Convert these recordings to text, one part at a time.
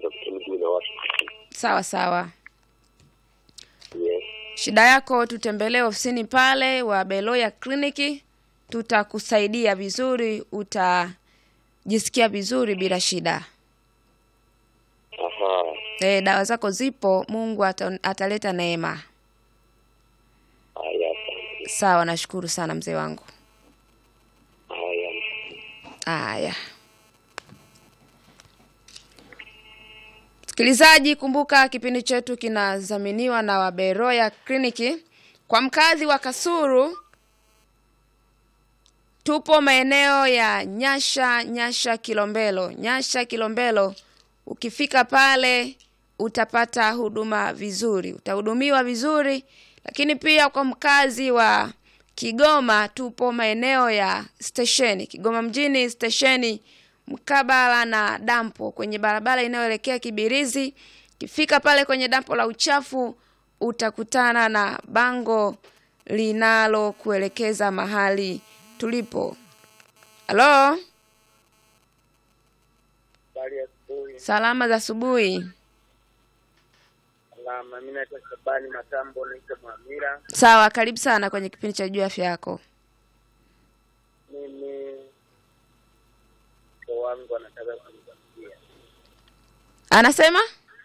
kwa vitu mjini na watu. Sawa sawa. Yes. Shida yako tutembelee ofisini pale wa Beloya kliniki, tutakusaidia vizuri, utajisikia vizuri bila shida. Aha. E, dawa zako zipo, Mungu ata, ataleta neema. Haya, asante. Sawa, nashukuru sana mzee wangu. Haya. Haya, msikilizaji, kumbuka kipindi chetu kinadhaminiwa na Waberoya Kliniki. Kwa mkazi wa Kasuru, tupo maeneo ya Nyasha, Nyasha Kilombero, Nyasha Kilombero. Ukifika pale utapata huduma vizuri, utahudumiwa vizuri. Lakini pia kwa mkazi wa Kigoma, tupo maeneo ya stesheni Kigoma mjini, stesheni mkabala na dampo, kwenye barabara inayoelekea Kibirizi. Ukifika pale kwenye dampo la uchafu utakutana na bango linalokuelekeza mahali tulipo. Halo, Habari ya asubuhi. salama za asubuhi. Salama, mimi naitwa Shabani Matambo, naitwa Mwamira. Sawa, karibu sana kwenye kipindi cha juu afya yako. Mimi mke wangu anataka kunikimbia, Anasema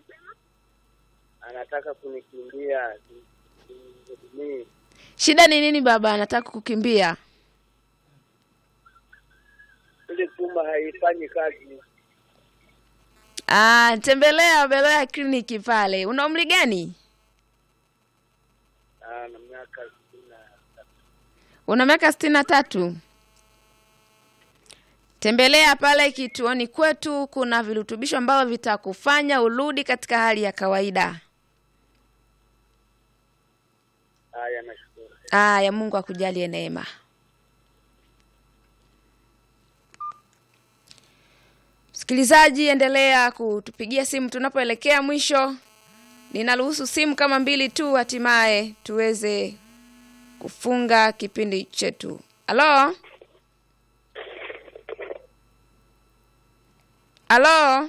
anataka kunikimbia, simhudumii. shida ni nini? Baba anataka kukimbia. Ile chumba haifanyi kazi. Ah, tembelea Beloya kliniki pale. Una umri gani? Ah, na miaka sitini na tatu. Una miaka sitini na tatu. Tembelea pale kituoni kwetu, kuna virutubisho ambavyo vitakufanya urudi katika hali ya kawaida. Haya, nashukuru. Aya, Mungu akujalie neema. Msikilizaji, endelea kutupigia simu tunapoelekea mwisho. Ninaruhusu simu kama mbili tu, hatimaye tuweze kufunga kipindi chetu. Halo, halo,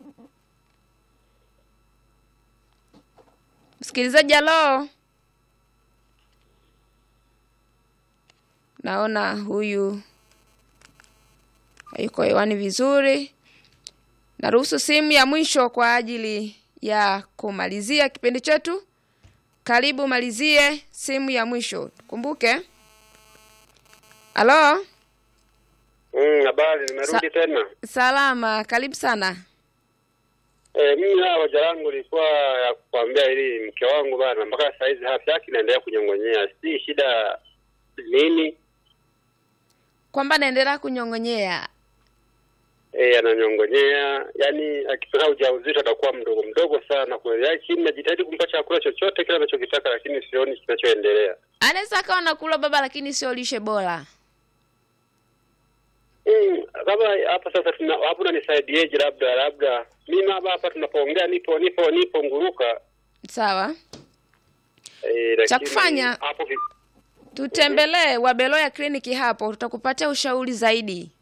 msikilizaji, halo. Naona huyu hayuko hewani vizuri. Naruhusu simu ya mwisho kwa ajili ya kumalizia kipindi chetu. Karibu malizie simu ya mwisho. Kumbuke. Halo, Mm, habari, Sa- nimerudi tena. salama, karibu sana. Eh, mimi hawa hoja langu ilikuwa ya kukwambia ili mke wangu bana mpaka saa hizi afya yake inaendelea kunyong'onyea. Si shida nini? Kwamba naendelea kunyong'onyea. Eh, ananyong'onyea. Yaani akipata ujauzito atakuwa mdogo mdogo sana kweli. Lakini najitahidi kumpa chakula chochote kile anachokitaka lakini sioni kinachoendelea. Anaweza akawa nakula baba, lakini sio lishe bora. Mm, kama hapa sasa tuna hapo unanisaidiaje labda labda mimi hapa hapa tunapoongea nipo nipo nipo nguruka Sawa, eh, lakini Cha kufanya- hapo vi- tutembelee Wabeloya kliniki hapo, tutakupatia ushauri zaidi.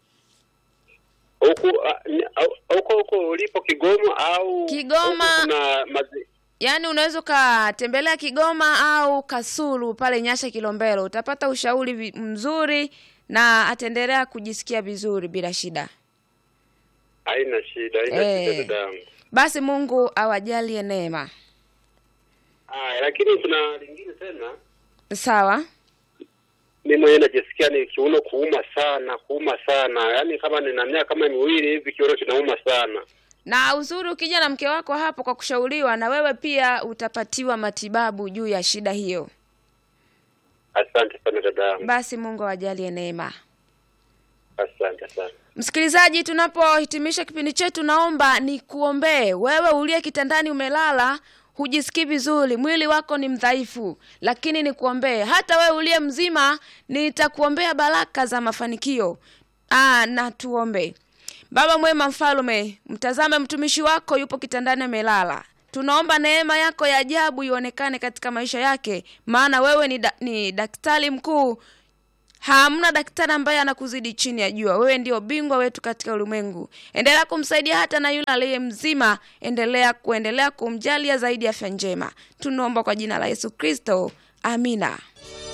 huku ah, ni- au- huko huko ulipo Kigoma au Kigoma. huku kuna mazi, Yaani unaweza ukatembelea Kigoma au Kasulu pale Nyasha Kilombero, utapata ushauri vi- mzuri na ataendelea kujisikia vizuri bila shida. haina shida haina Eh. shida dadangu. Basi Mungu awajalie neema. Haya, lakini kuna lingine tena, Sawa, mimi mwenyewe najisikia ni kiuno kuuma sana kuuma sana, yaani kama nina miaka kama miwili hivi kiuno kinauma sana. na uzuri ukija na mke wako hapo kwa kushauriwa, na wewe pia utapatiwa matibabu juu ya shida hiyo. Asante sana dadangu, Basi Mungu awajalie neema. asante sana. Msikilizaji, tunapohitimisha kipindi chetu, naomba nikuombee wewe uliye kitandani umelala, hujisikii vizuri, mwili wako ni mdhaifu, lakini nikuombee. Hata wewe uliye mzima, nitakuombea baraka za mafanikio. Aa, na tuombe. Baba mwema, mfalme, mtazame mtumishi wako yupo kitandani amelala. Tunaomba neema yako ya ajabu ionekane katika maisha yake, maana wewe ni, da, ni daktari mkuu Hamna daktari ambaye anakuzidi chini ya jua. Wewe ndio bingwa wetu katika ulimwengu. Endelea kumsaidia hata na yule aliye mzima, endelea kuendelea kumjalia zaidi afya njema. Tunaomba kwa jina la Yesu Kristo, amina.